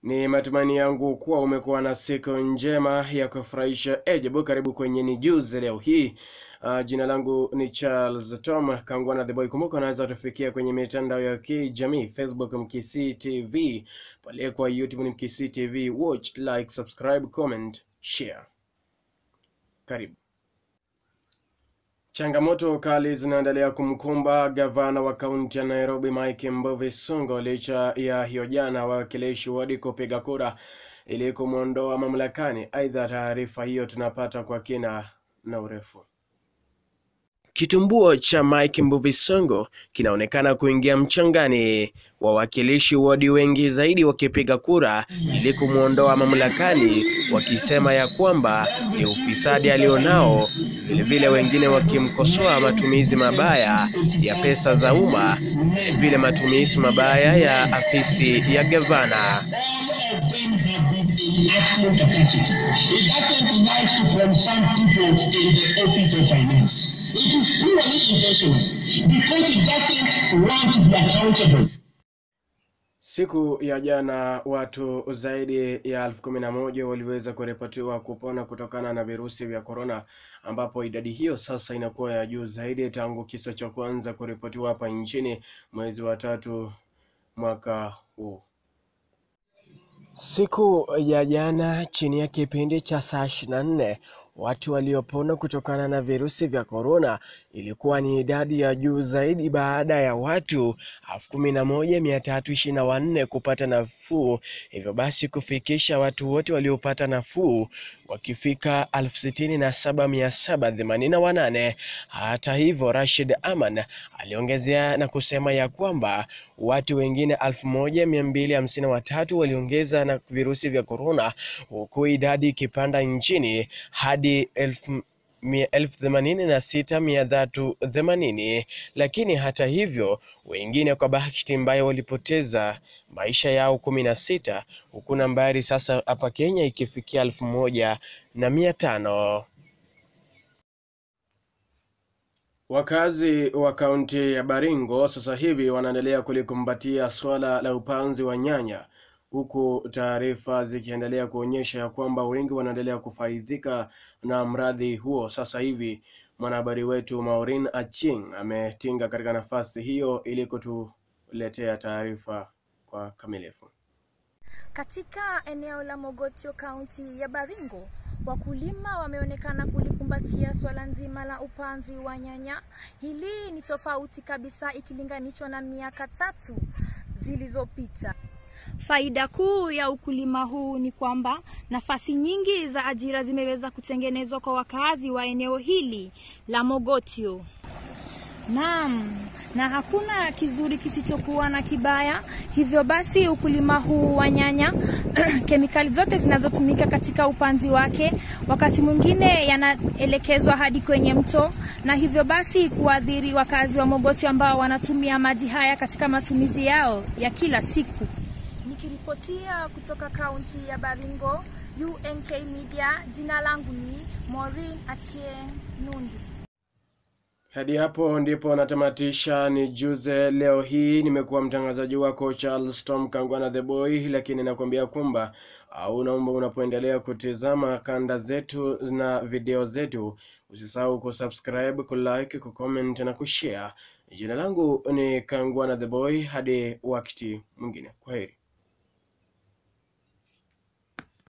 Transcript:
Ni matumaini yangu kuwa umekuwa na siku njema ya kufurahisha. Ejebu, karibu kwenye ni News leo hii. Uh, jina langu ni Charles Tom Kangwana the Boy. Kumbuka unaweza tufikia kwenye mitandao ya kijamii Facebook Mkisi TV, pale kwa YouTube ni Mkisi TV. Watch, like, subscribe, comment, share. Karibu. Changamoto kali zinaendelea kumkumba gavana wa kaunti ya Nairobi Mike Mbuvi Sonko licha ya hiyo jana wawakilishi wadi kupiga kura ili kumwondoa mamlakani. Aidha, taarifa hiyo tunapata kwa kina na urefu. Kitumbuo cha Mike Mbuvi Sonko kinaonekana kuingia mchangani, wawakilishi wadi wengi zaidi wakipiga kura ili kumwondoa mamlakani, wakisema ya kwamba ni ufisadi alionao, vilevile wengine wakimkosoa matumizi mabaya ya pesa za umma, vilevile matumizi mabaya ya afisi ya gavana. acting capacity. It doesn't like from some people in the office of finance. It is purely intentional because it doesn't want to be accountable. Siku ya jana watu zaidi ya elfu kumi na moja waliweza kuripotiwa kupona kutokana na virusi vya korona, ambapo idadi hiyo sasa inakuwa ya juu zaidi tangu kisa cha kwanza kuripotiwa hapa nchini mwezi wa tatu mwaka huu. Siku ya jana chini ya kipindi cha saa ishirini na nne watu waliopona kutokana na virusi vya korona ilikuwa ni idadi ya juu zaidi baada ya watu elfu kumi na moja mia tatu ishirini na wanne kupata nafuu, hivyo basi kufikisha watu wote waliopata nafuu wakifika elfu sitini na saba mia saba themanini na wanane. Hata hivyo, Rashid Aman aliongezea na kusema ya kwamba watu wengine elfu moja mia mbili hamsini na watatu waliongeza na virusi vya korona, huku idadi ikipanda nchini hadi elfu mia- elfu themanini na sita mia tatu themanini. Lakini hata hivyo wengine kwa bahati mbaya walipoteza maisha yao kumi na sita huku nambari sasa hapa Kenya ikifikia elfu moja na mia tano. Wakazi wa kaunti ya Baringo sasa hivi wanaendelea kulikumbatia swala la upanzi wa nyanya huku taarifa zikiendelea kuonyesha ya kwamba wengi wanaendelea kufaidhika na mradi huo. Sasa hivi mwanahabari wetu Maureen Aching ametinga katika nafasi hiyo ili kutuletea taarifa kwa kamilifu. Katika eneo la Mogotio kaunti ya Baringo, wakulima wameonekana kulikumbatia swala nzima la upanzi wa nyanya. Hili ni tofauti kabisa ikilinganishwa na miaka tatu zilizopita. Faida kuu ya ukulima huu ni kwamba nafasi nyingi za ajira zimeweza kutengenezwa kwa wakazi wa eneo hili la Mogotio. Naam, na hakuna kizuri kisichokuwa na kibaya. Hivyo basi ukulima huu wa nyanya kemikali zote zinazotumika katika upanzi wake wakati mwingine yanaelekezwa hadi kwenye mto, na hivyo basi kuadhiri wakazi wa Mogotio ambao wanatumia maji haya katika matumizi yao ya kila siku. Nikiripotia kutoka kaunti ya Baringo, UNK Media, jina langu ni Maureen Achieng Nundu. Hadi hapo ndipo natamatisha ni juze leo hii. Nimekuwa mtangazaji wako Charles Tom Kangwana the Boy, lakini nakwambia kwamba au naomba unapoendelea kutizama kanda zetu na video zetu usisahau kusubscribe, kulike, kucomment na kushare. Jina langu ni Kangwana the Boy, hadi wakati mwingine, kwaheri.